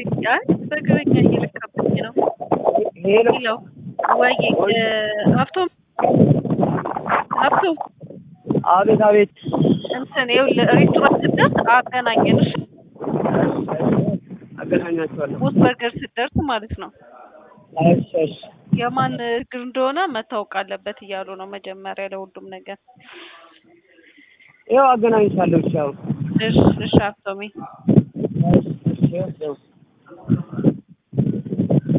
አይ በእግረኛ እየለካብኝ ነው። ሄሎ ሄሎ ወይ ሀብቶም ሀብቶም አቤት አቤት እንትን ይኸውልህ ሬስቶራንት ስትደርስ አገናኘን እሺ? አገናኛቸዋለሁ። ቦስ በርገር ስትደርስ ማለት ነው። እሺ እሺ የማን እግር እንደሆነ መታወቅ አለበት እያሉ ነው መጀመሪያ ለሁሉም ነገር። ይኸው አገናኝቻለሁ። እሺ አሁን እሺ እሺ ሀብቶሜ እሺ እሺ ይኸው